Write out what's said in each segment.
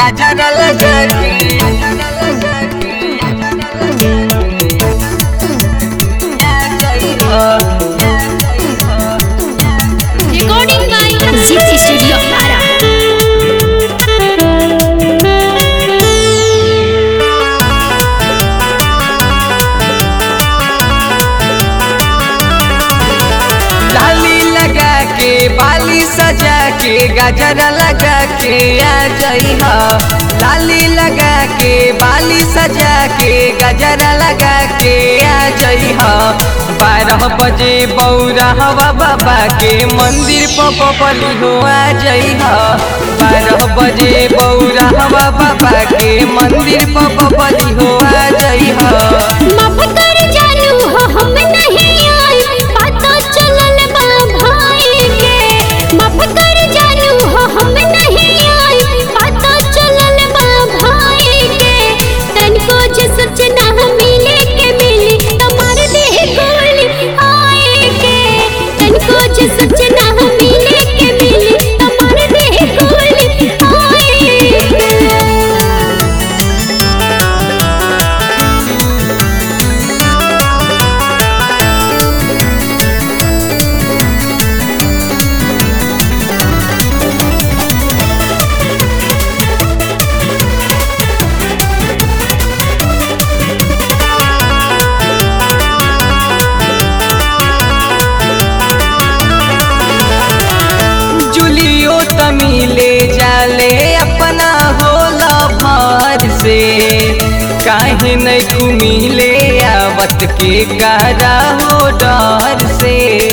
गजरा लगा के Recording by Zip Studio Para. लाली लगा के बाली सजा के गजरा लगा के आ जइहा लाली लगा के बाली सजा के गजरा लगा के आ जइहा बारह बजे बौरा हवा बाबा के मंदिर पपली हो आ जइहा बारह बजे बौरा हवा बाबा के मंदिर पपली हो आ जइहा माफ कर जानू हो हम नहीं आए पता चलल बा भाई के माफ कर जानू हो हम नहीं आए पता चलल बा भाई के तनको जे सजना मिले के मिली तमार देह गोली आए के तनको जे सजना मिले के मिली तमार देह गोली आए के जुलियो तमिले जाले अपना होला भार से काहे नहीं घुमिले आवत के गारा हो डर से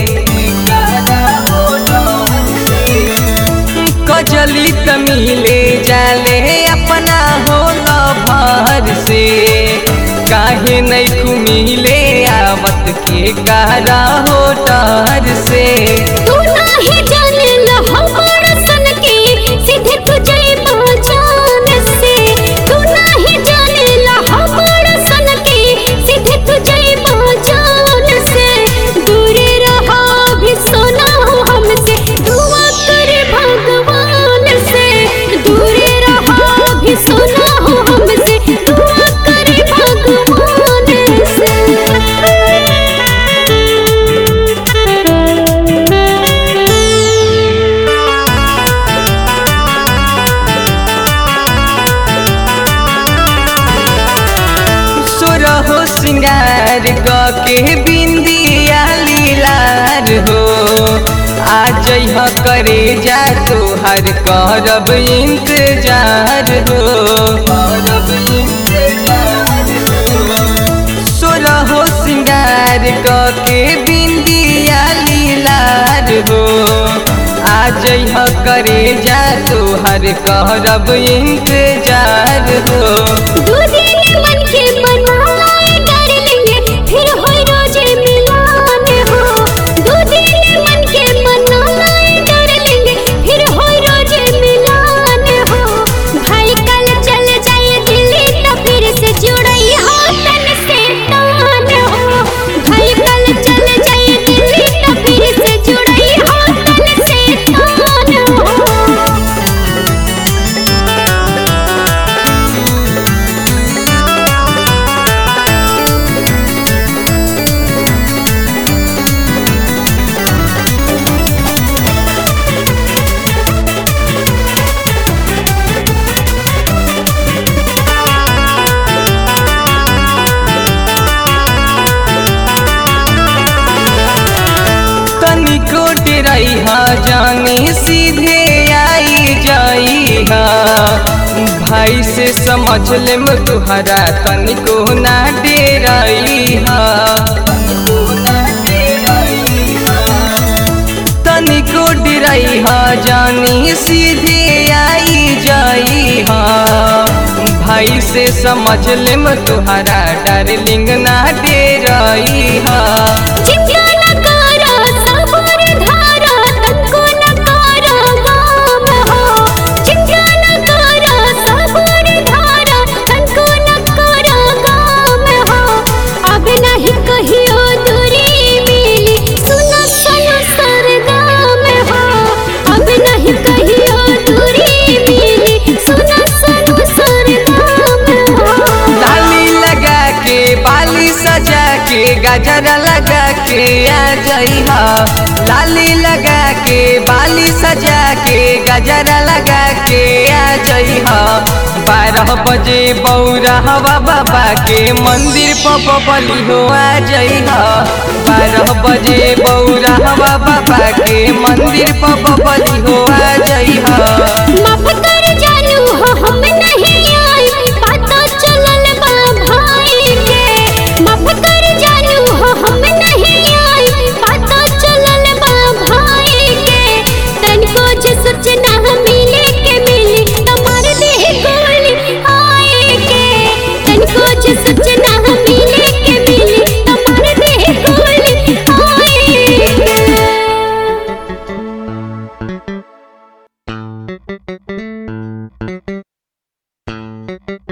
कजली तमिले जाले अपना होला भार से काहे नहीं घुमिले आवत के गारा हो डर से तू नाही जानेल हमर सन के सीधे तुझे पहचान से तू नाही जानेल हमर सन के सीधे तुझे पहचान से दूर रहा भी सोना हो हमसे दुआ कर भगवान से दूर रहा भी सोना हो हमसे दुआ कर भगवान से सुरहो सिंगार ग के बिंदिया लीलार हो आ जइह करे जा तोहर करब इंतजार हो सुरहो सिंगार ग के बिंदिया लीलार हो आ जइह करे जा तोहर करब इंतजार हो दू दिन मन के मनाए कर लेंगे फिर होई रोजे मिलान हो दू दिन मन के मनाए कर लेंगे फिर होई रोजे मिलान हो भाई कल चल जाए दिल्ली तो फिर से जुड़ई हो तन से तान हो भाई कल चल जाए दिल्ली तो फिर से जुड़ई हो तन से तान हो तनिको डेराई हा जाने सीधे आई जाई हा भाई से समझ ले तुहरा तनिको ना डेराई हा तनिको डेराई हा जानी सीधे आई जाई हा भाई से समझ ले तुहरा डार्लिंग ना डेराई हा चिंता न करो सबर धारा तनको न करो गाम हो चिंता न करो सबर धारा तनको न करो गाम हो अब नहीं कहियो दूरी मिली सुनो सुनो सरदाम हो अब नहीं कहियो दूरी मिली सुनो सुनो के आ जइह लाली लगा के बाली सजा के गजरा लगा के आ जइह बारह बजे बौरा हवा बाबा के मंदिर पर बबली हो आ जइह बारह बजे बौरा हवा बाबा के मंदिर पर बबली हो आ जइह माफ कर जानू हो हम नहीं आई पता चलल बा भाई के माफ कर जानू हो हम नहीं आई पता चलल बा भाई के तनको जे सोचना मिले के मिली तमार देह गोली आए के तनको जे सोचना मिले के मिली तमार देह गोली आए के